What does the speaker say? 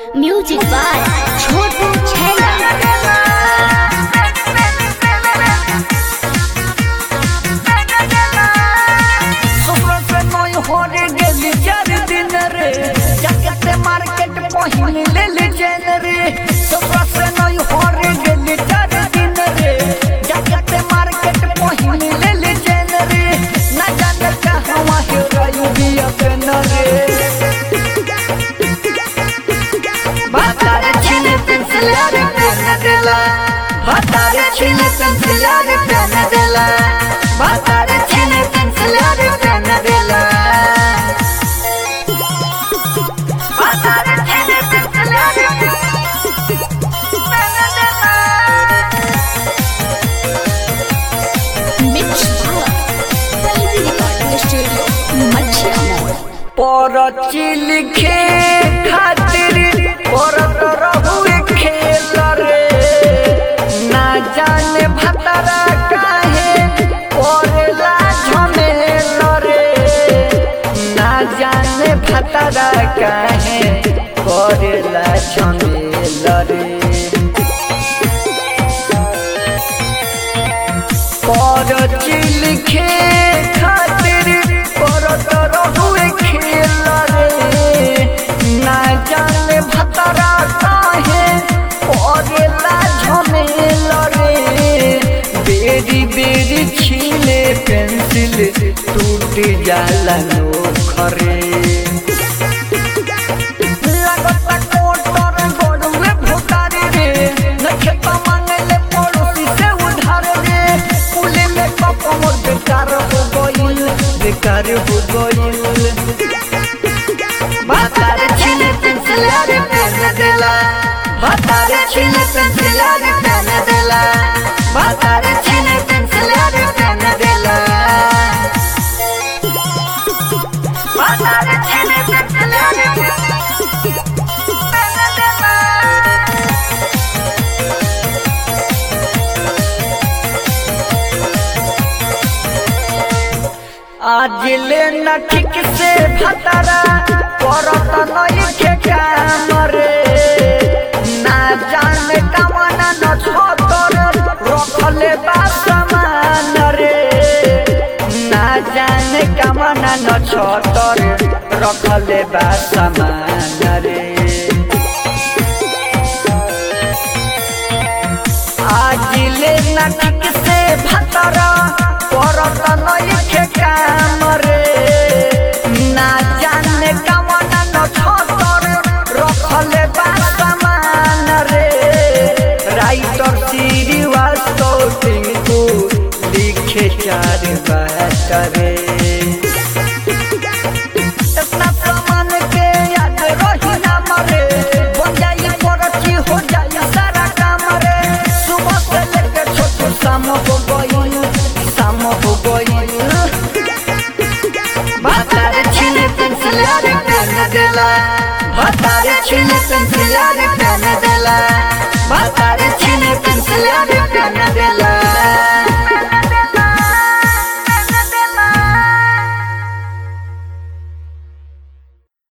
music by छोटू छैला सुबह से नई होरे गेली चार दिन रे जाके मार्केट पहिन ले ले जैन रे सुबह से नई होरे गेली चार दिन रे जाके मार्केट पहिन ले ले जैन रे ना जाने कहवा है रही बिया पेन रे बातारे छीने पेंसिल रे पेन देला बातारे छीने पेंसिल रे पेन देला बातारे छीने पेंसिल रे पेन देला बातारे छीने पेंसिल रे पेन देला mix Pallavi recording studio Machhiya मोड़ परची लिखे खातिर परत रहुए खेल रे ना जाने भतरा काहे करेला झमेल रे ना जाने भतरा काहे करेला झमेल रे परची लिखे खातिर परत रहुए खेल रे ना जाने भतरा काहे करेला झमेल रे बेरी बेरी छीले पेंसिल टूट जाला नोखरे लगता कोटर गोड़ुए भुतारी रे नखे मांगले पड़ोसी से उधार रे कुले में कप मोर बेकार हो गइल बेकार हो गइल बातारे छीने पेंसिल रे पेन देला बातारे छीने पेंसिल रे पेन देला बातारे छीने पेंसिल रे पेन देला बातारे छीने पेंसिल रे पेन देला आज ले न ठीक से भतरा करत नई के काम रे ना जाने कमाना न छोतर रखले बा सामान रे ना जाने कमाना न छोतर रखले बा सामान रे आज ले न ठीक से भतरा करत नई के काम रे ना जाने कमना न छोतर रखले बा सामान रे राइटर श्रीवास्तव टिंकू लिखे चार बात रे इतना सामान के याद रही ना मरे बन जाई परची हो जाई सारा काम रे सुबह से लेके छोटू शाम हो गई शाम हो गई बातारे छीने पेंसिल रे पेन देला बातारे छीने पेंसिल रे पेन देला